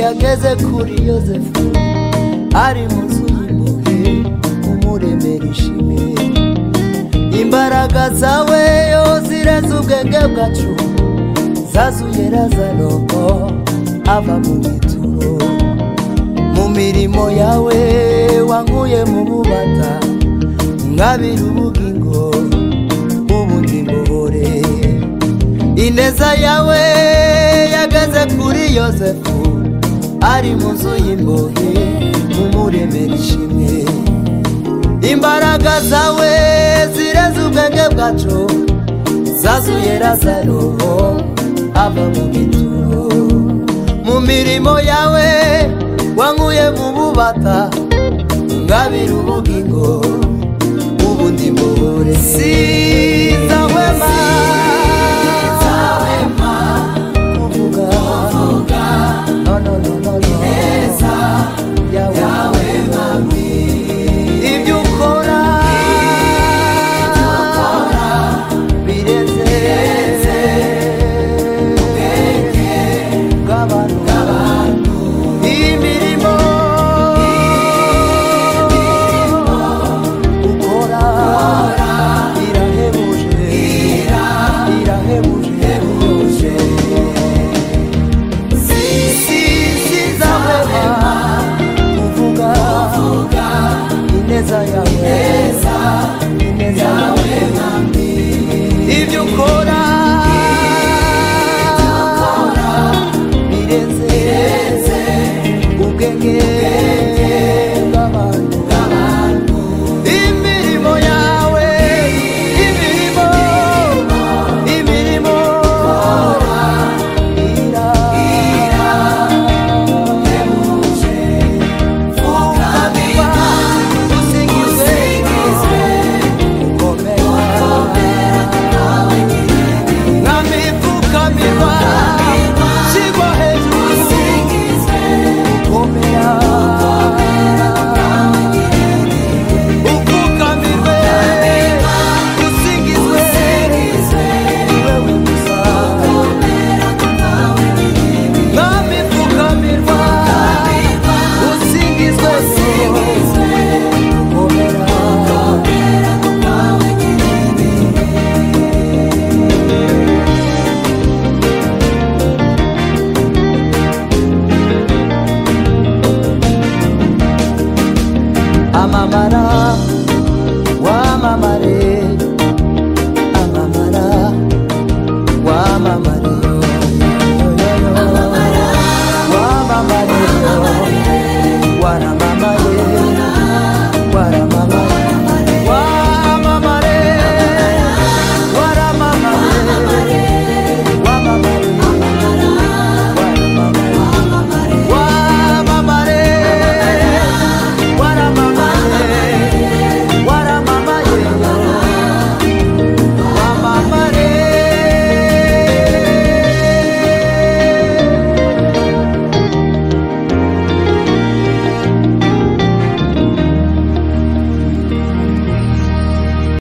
yageze kuri yosefu ari munsi y'impuhwe umuremera ishimwe imbaraga zawe yo zireze ubwenge bwacu zazuye razaroko ava mu bituro mu mirimo yawe wankuye mu bubata nkabira ubugingo ubundi mbuhore ineza yawe yageze kuri yosefu ari mu nzu y'imbohe umuremera ishimwe imbaraga zawe zireze ubwenge bwacu zazuye razaro ava mu bituro mu mirimo yawe wankuye mu bubata ngabira ubugingo ubundi mbuhure siza wema